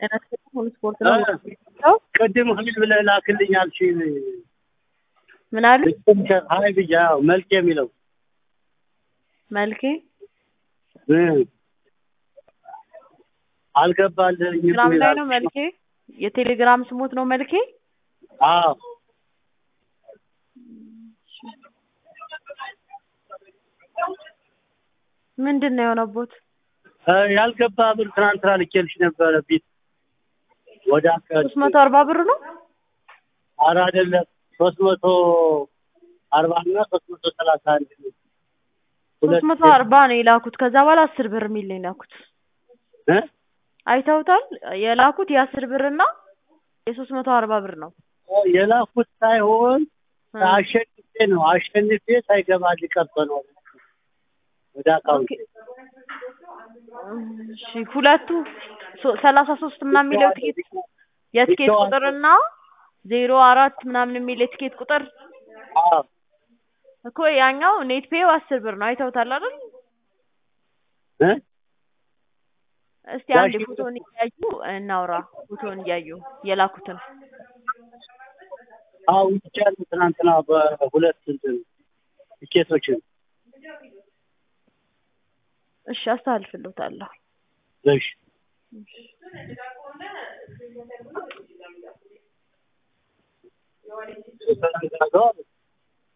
ሁሉ ስፖርት ነው። ቅድም ሀይል ብለህ ላክልኝ አልሽኝ። ምን አሉ? ሀይ ብዬ አዎ፣ መልክ የሚለው መልኬ እ አልገባልኝም። ቴሌግራም ላይ ነው መልኬ። የቴሌግራም ስሙት ነው መልኬ። አዎ ምንድን ነው የሆነቦት? እ ያልገባ ብር ትናንትና ልኬልሽ ነበረ ቢት ወደ አካባቢ ሶስት መቶ አርባ ብር ነው። ኧረ አይደለም ሶስት መቶ አርባ እና ሶስት መቶ ሰላሳ አንድ ነው። ሶስት መቶ አርባ ነው የላኩት። ከዛ በኋላ አስር ብር የሚል ነው የላኩት። እ አይተውታል። የላኩት የአስር ብር እና የሶስት መቶ አርባ ብር ነው። የላኩት ሳይሆን አሸንፌ ነው አሸንፌ ሳይገባ ሊቀርቶ ነው ወደ አካውንት እሺ ሁለቱ ሶ- ሰላሳ ሶስት ምናምን የሚለው ትኬት የትኬት ቁጥር እና ዜሮ አራት ምናምን የሚል የትኬት ቁጥር አዎ እኮ ያኛው ኔት ፔው አስር ብር ነው። አይተውታል አይደል? እ እስቲ አንድ ፎቶን እያዩ እናውራ። ፎቶን እያዩ የላኩትን አዎ ይቻላል። ትናንትና በሁለት እንትን ቲኬቶችን እሺ አስተላልፍልዎታለሁ። እሺ ትናንትና